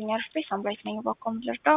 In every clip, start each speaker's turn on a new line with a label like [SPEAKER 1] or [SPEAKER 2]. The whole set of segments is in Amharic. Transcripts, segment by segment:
[SPEAKER 1] ይስጥልኝ አርፌ ሳምራዊት ነኝ። ባኮም ልርዳው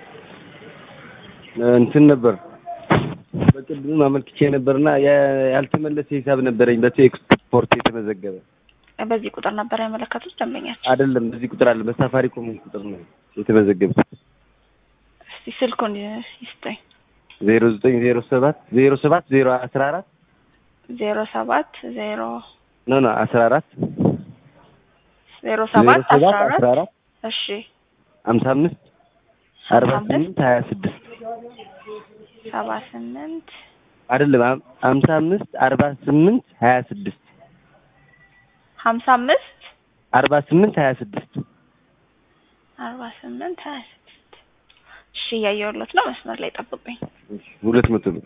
[SPEAKER 2] እንትን ነበር በቅድም አመልክቼ ነበርና ያልተመለሰ ሂሳብ ነበረኝ በቴክስፖርት የተመዘገበ
[SPEAKER 1] በዚህ ቁጥር ነበር ያመለከቱት ደንበኛችን።
[SPEAKER 2] አይደለም በዚህ ቁጥር አለ በሳፋሪኮም ቁጥር ነው የተመዘገበው
[SPEAKER 1] እስቲ ስልኩን ይስጠኝ።
[SPEAKER 2] ዜሮ ዘጠኝ ዜሮ ሰባት ዜሮ ሰባት ዜሮ አስራ አራት
[SPEAKER 1] ዜሮ ሰባት ዜሮ
[SPEAKER 2] ኖ ኖ አስራ አራት
[SPEAKER 1] ዜሮ ሰባት
[SPEAKER 2] ዜሮ
[SPEAKER 1] አስራ
[SPEAKER 2] ሰባት አስራ
[SPEAKER 1] አራት
[SPEAKER 2] አራት
[SPEAKER 1] እሺ
[SPEAKER 2] ሀምሳ አምስት አርባ
[SPEAKER 1] ሀምሳ አምስት
[SPEAKER 2] ስምንት ሀያ ስድስት
[SPEAKER 1] ሰባ ስምንት
[SPEAKER 2] አይደለም ሀም- ሀምሳ አምስት አርባ ስምንት ሀያ ስድስት
[SPEAKER 1] ሀምሳ አምስት
[SPEAKER 2] አርባ ስምንት ሀያ ስድስት
[SPEAKER 1] አርባ ስምንት ሀያ ስድስት እሺ እያየሁለት ነው። መስመር ላይ ጠብቁኝ።
[SPEAKER 2] ሁለት መቶ ብር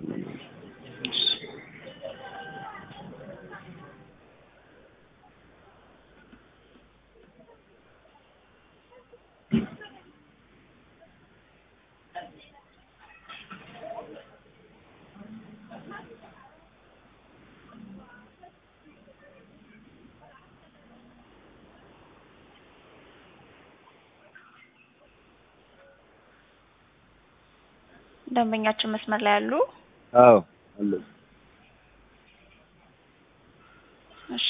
[SPEAKER 1] ደንበኛችን መስመር ላይ ያሉ
[SPEAKER 2] አዎ አለ
[SPEAKER 1] እሺ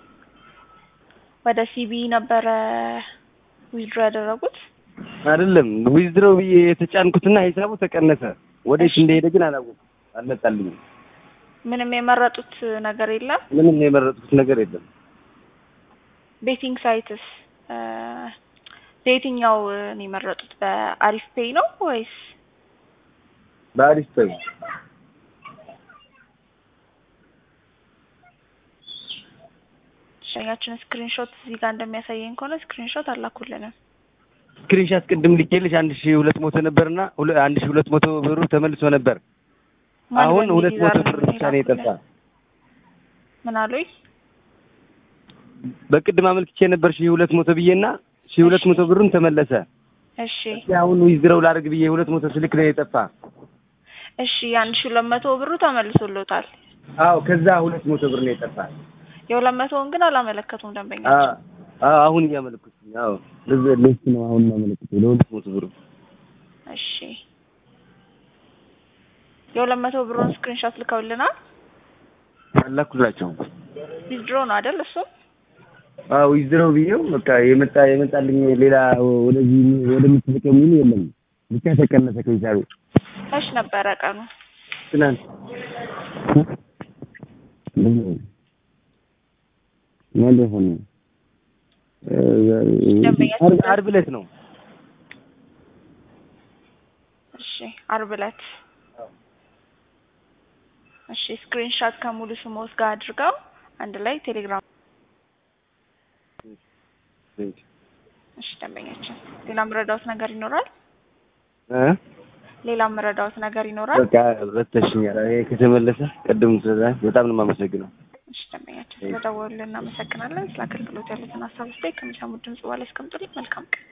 [SPEAKER 1] ወደ ሲቢ ነበረ ዊዝድሮ ያደረጉት።
[SPEAKER 2] አይደለም ዊዝድሮው ብዬ የተጫንኩትና ሂሳቡ ተቀነሰ። ወዴት እንደሄደ ግን አላወኩም፣ አልመጣልኝም።
[SPEAKER 1] ምንም የመረጡት ነገር የለም።
[SPEAKER 2] ምንም የመረጥኩት ነገር የለም።
[SPEAKER 1] ቤቲንግ ሳይትስ እ በየትኛው ነው የመረጡት? በአሪፍ ፔይ ነው ወይስ
[SPEAKER 2] በአሪፍ ተው
[SPEAKER 1] ሸኛችን ስክሪንሾት እዚህ ጋር እንደሚያሳየኝ ከሆነ ስክሪንሾት አላኩልንም።
[SPEAKER 2] ስክሪንሻት ቅድም ልኬልሽ አንድ ሺህ ሁለት መቶ ነበርና ሁለ- አንድ ሺህ ሁለት መቶ ብሩ ተመልሶ ነበር።
[SPEAKER 1] ማን
[SPEAKER 2] አሁን
[SPEAKER 1] በሚል
[SPEAKER 2] ሁለት መቶ
[SPEAKER 1] ይዛል
[SPEAKER 2] ብር ብቻ ነው የጠፋ።
[SPEAKER 1] ምን አሉኝ?
[SPEAKER 2] በቅድም አመልክቼ ነበር ሺህ ሁለት መቶ ብዬና ሺህ ሁለት መቶ ብሩን ተመለሰ።
[SPEAKER 1] እሺ
[SPEAKER 2] አሁን ዊዝድሮው ላድርግ ብዬ ሁለት መቶ ስልክ ነው የጠፋ።
[SPEAKER 1] እሺ የአንድ ሺህ ሁለት መቶ ብሩ ተመልሶሎታል።
[SPEAKER 2] አዎ ከዛ ሁለት መቶ ብር ነው የጠፋ።
[SPEAKER 1] የሁለት መቶውን ግን አላመለከቱም ደንበኛ።
[SPEAKER 2] አዎ አዎ አሁን እያመለከቱኝ። አዎ ለዚህ ለሱ ነው አሁን የማመለክተው ለሁለት መቶ ብሩ።
[SPEAKER 1] እሺ የሁለት መቶ ብሩን ስክሪንሾት ልከውልናል።
[SPEAKER 2] አላኩላቸው።
[SPEAKER 1] ዊዝድሮ ነው አይደል? እሱ
[SPEAKER 2] አዎ ዊዝድሮው ብዬው በቃ የመጣ የመጣልኝ ሌላ ወደዚህ ወደምትልቀው የሚል የለም ብቻ ተቀነሰ ከሂሳቤ
[SPEAKER 1] መች ነበረ ቀኑ?
[SPEAKER 2] ትናንት ማለት ሆነ ዓርብ- ዓርብ ዕለት ነው።
[SPEAKER 1] እሺ አርብ ዕለት። እሺ ስክሪንሾት ከሙሉ ስሞት ጋር አድርገው አንድ ላይ ቴሌግራም። እሺ ደንበኛችን፣ ሌላ ምረዳውት ነገር ይኖራል?
[SPEAKER 2] እ
[SPEAKER 1] ሌላ ምረዳውት ነገር ይኖራል?
[SPEAKER 2] በቃ ረተሽኛል። ይሄ ከተመለሰ ቅድም ስለዛ በጣም ነው የማመሰግነው።
[SPEAKER 1] እሺ ደንበኛችን፣ ስለደወሉልን እናመሰግናለን። ስለ አገልግሎት ያሉትን ሀሳብ ስታይ ከሚሰሙት ድምጽ በኋላ ያስቀምጡልኝ። መልካም ቀን